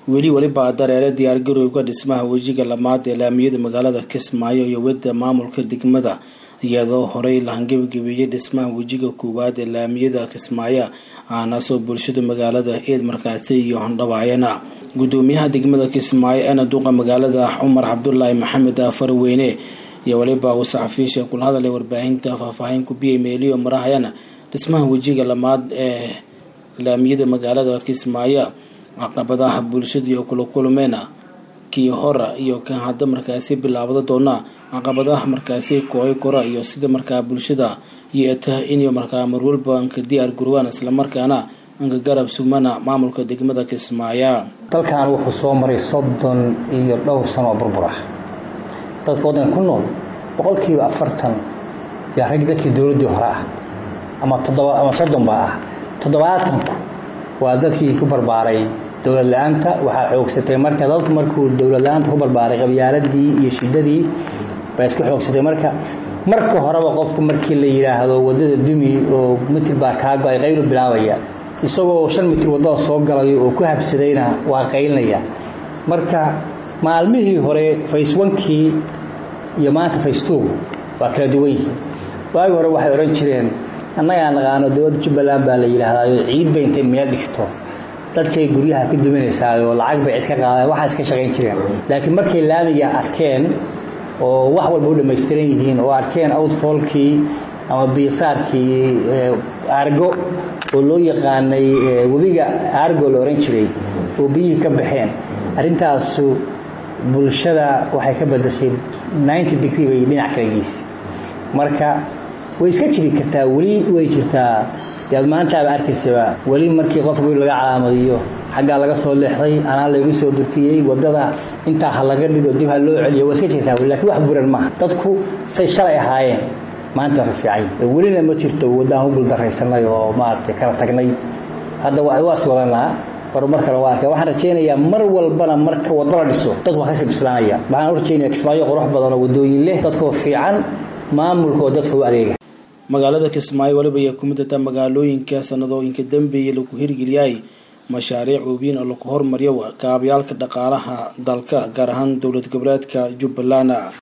weli weliba dareere diyaargarowga dhismaha wejiga lamaad ee laamiyada magaalada kismaayo iyo wedda maamulka degmada iyadoo horey la hangebagebeeyey dhismaha wejiga koowaad ee laamiyada kismaayo aanasoo bulshada magaalada eed markaasi iyo handhabaayana gudoomiyaha degmada kismaayo eena duqa magaalada cumar cabdulaahi maxamed farweyne iyo weliba uu saxafiisha kula hadalay warbaahinta faahfaahin kubiyay meeliyo marahayana dhismaha wejiga lamaad ee laamiyada magaalada kismaayo caqabadaha bulshada iyo kula kulmeena kii hora iyo kan hadda markaasi bilaabada doona caqabadaha markaasi kooy kora iyo sida markaa bulshada yeeta inay markaa marwalba anka diyaar garowaan islamarkaana anka garab sugmana maamulka degmada kismaayo dalkan wuxuu soo maray soddon iyo dhowr sano oo burbur ah dadka waddanka ku nool boqolkiiba afartan yaa rag dadkii dowladdii hore ah ama toddoba ama soddon baa ah toddobaatanku waa dadkii ku barbaaray dowlad la-aanta waxaa xoogsatay marka dadku markuu dowlad la-aanta ku barbaaray qabyaaladii iyo shidadii baa iska xoogsatay marka marka horeba qofku markii la yidhaahdo waddada dumi oo mitir baa kaa go-ay qaylu bilaabaya isagoo shan mitir waddada soo galayo oo ku habsadayna waa qaylinaya marka maalmihii hore faceonkii iyo maanta facetog waa kala duwan yihiin waagi hore waxay odhan jireen annagaa naqaano dowladda jubbaland baa la yidhaahdayo ciid bay intay meel dhigto dadkay guryaha ka duminaysaayoo lacag bay cid ka qaadeen waxaas ka shaqayn jireen laakiin markay laamiga arkeen oo wax walba u dhammaystiran yihiin oo arkeen outfallkii ama biisaarkii argo oo loo yaqaanay webiga argo la ohan jiray oo biyihii ka baxeen arrintaasu bulshada waxay ka badashay ninety degree bay dhinac kala geysay marka way iska jiri kartaa weli way jirtaa dead maantaaba arkaysaba weli markii qof guri laga calaamadiyo xaggaa laga soo leexday anaa laygu soo durkiyey waddada intaa ha laga dhigo dib ha loo celiyo waa iska jirtaa weli lakiin wax buran maaha dadku say shalay ahaayeen maanta ka fiican welina ma jirto waddaan u guuldaraysanay oo maaragtay kala tagnay hadda waas wadanaa horumar kale waa arkay waxaan rajaynayaa mar walbana marka waddo la dhiso dadku waa kasii bislaanaya waxaan u rajaynaya kismaayo qurux badan oo waddooyin leh dadkoo fiican maamulka oo dadka u adeega magaalada kismaayo weliba ayaa ku midata magaalooyinka sanadooyinka dambeeye lagu hirgeliyay mashaariic waaweyn oo lagu hormariyo kaabyaalka dhaqaalaha dalka gaar ahaan dowlad goboleedka jubbaland